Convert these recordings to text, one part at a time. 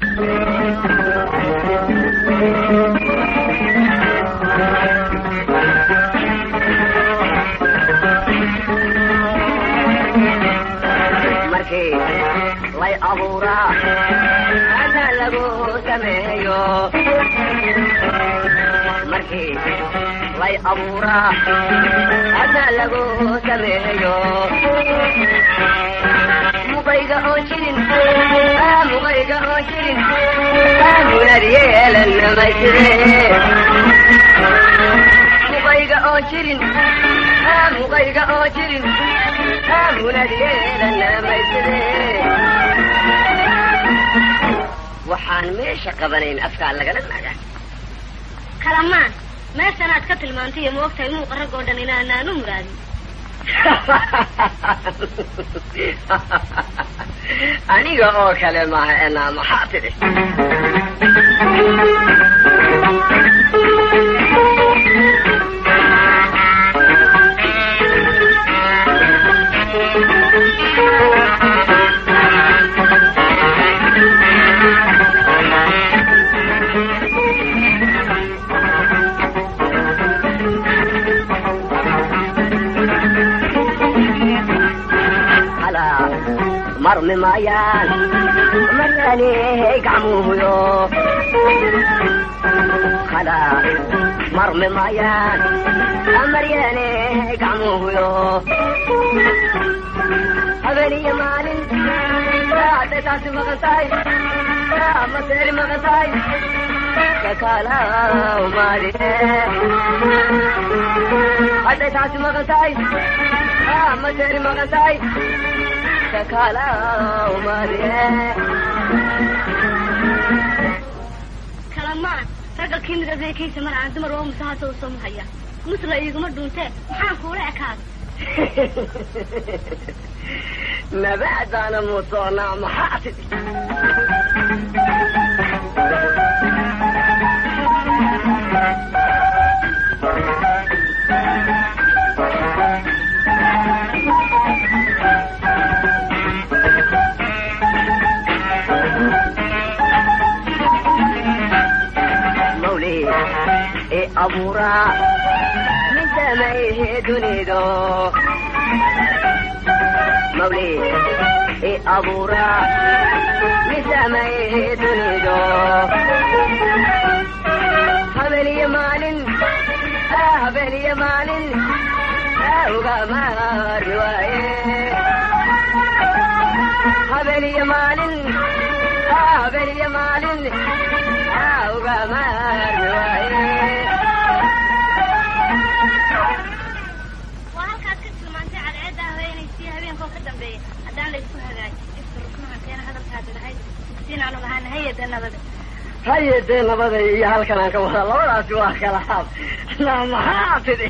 markii lay abuuraa ada lagu sameeyo markii lay abuuraa ada lagu sameeyo muqayga oo jirin ah, muqayga oo jirin ah, munad yeelan mayside muqayga oo jirin ah, muqayga oo jirin ah, munad yeelan mayside waxaan meesha qabanayn afkaa lagala naga kalamaan meeshan aad ka tilmaantay ma ogtahay muuqa rag oo dhan inaanaan u muraadin aniga oo kale maaha enaa maxaa tidhi halaa marmi maayaan maryaanihey gacmuhuyo halaa marmi maayaan maryaanihey gacmuhuyo habeen iyo maalin hadday taasi maqan tahay maseeri maqan tahay kakalaw maaline hadday taasi maqan tahay maseeri maqan tahay kakalaw maaline kalamaan ragga kii mid adeekaysa mar aan dumar oo musahaasa u soo muhaya musla iiguma dhuuntee maxaan kuula ekaada nabacdaana musoonaa maxaa tidhi mawlid ee abuuraa min samayhe dunido mawlid ee abuuraa min samayhe dunido habeen iyo maalin ah, habeen iyo maalin ah, ugamaari waaye habeen iyo maalin ah, habeen iyo maalin ah, ugamaari waaye waa halkaad ka tilmaantay cadceedda haweenaysii habeenkoo ka dambeeya haddaan laysku hagaajin ifka ruknaha keena hadalkaadi lahayd dugsiinaanu lahaana hayada nabada haye dee nabada iyo halkan aan ka wada labadaasi waa kala haab na maxaa tidhi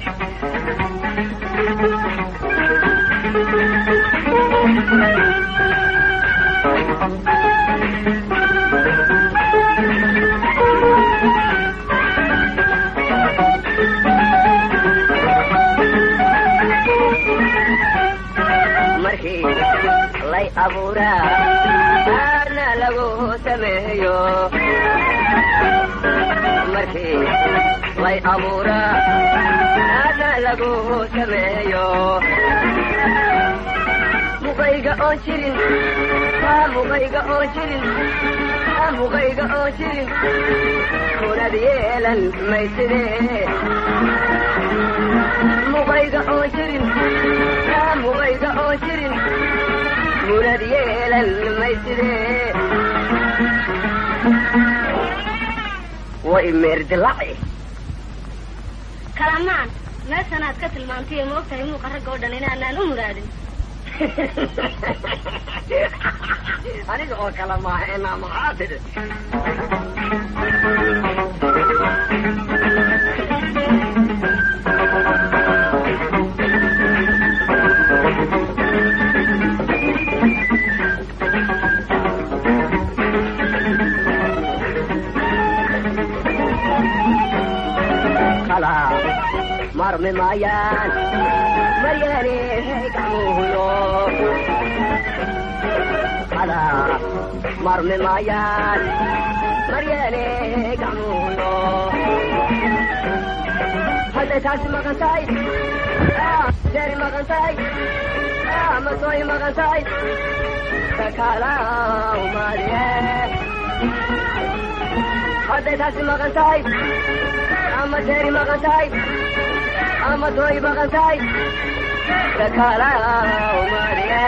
markii lay abuuraa aadna lagu sameeyo markii lay abuuraa aadna lagu sameeyo muqayga oo jirin ah, muqayga oo jirin ah, muqayga oo jirin kunad yeelan mayside muqayga oo jirin ah, muqayga oo jirin munad yeelan mayside way meerdilaci kalamaan meeshan aad ka tilmaantay ma ogtahay muuqa ragga oo dhan inaanaan u muraadin aniga oo kale maaha enaa maxaa tidhi kala marmi maayaan maryaanihey gacmuhuyo maskaxda marmi maayaan maryeele gacmuuno hadday taasi maqan tahay jeeri maqan tahay masooy maqan tahay sakalaw maaliye hadday taasi maqan tahay ama jeeri maqan tahay ama tooy maqan tahay sakalaw maaliye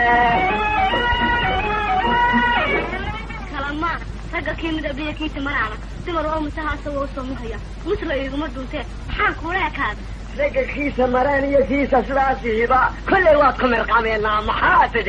kalama ragga kii midabiya kiisa maraana dumar oo musahaasa waa usoo muhaya musla iguma dhuntee maxaan kuula ekaada ragga kiisa maraan iyo kiisa sidaasiiba kollay waad ku mirqameennaa maxaa tidhi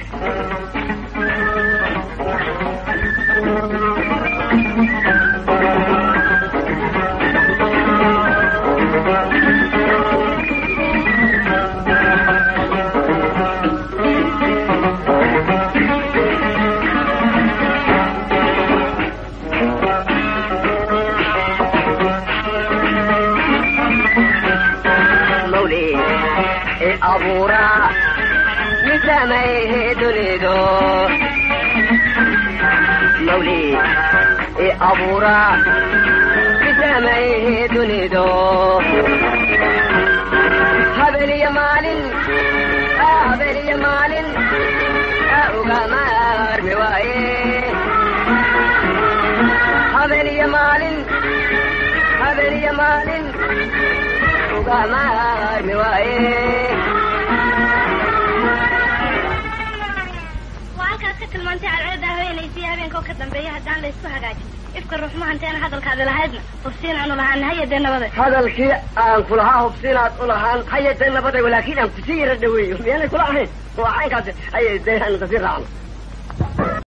mawlid i abuura misamayhe dunido mawlid i abuura misamayhe dunido habeliya maalin habeliya maalin ugamaarmi waaye habeliya maalin habeliya maalin ugamaarmi waaye waa halkaad ka tilmaantay cadceedda haweenaysii habeenka oo ka dambeeya haddaan la isku hagaajin ifka ruuxmahanteena hadalkaadi lahaydna hofsiin aanu lahaan hayadee nabade hadalkii aan kulahaa hubsinaad u lahaan hayadee nabaday walaakiin aan kusii yara dhaweeyo miyaanay kula ahayn waa caynkaasi hayay dee aan kasii raacno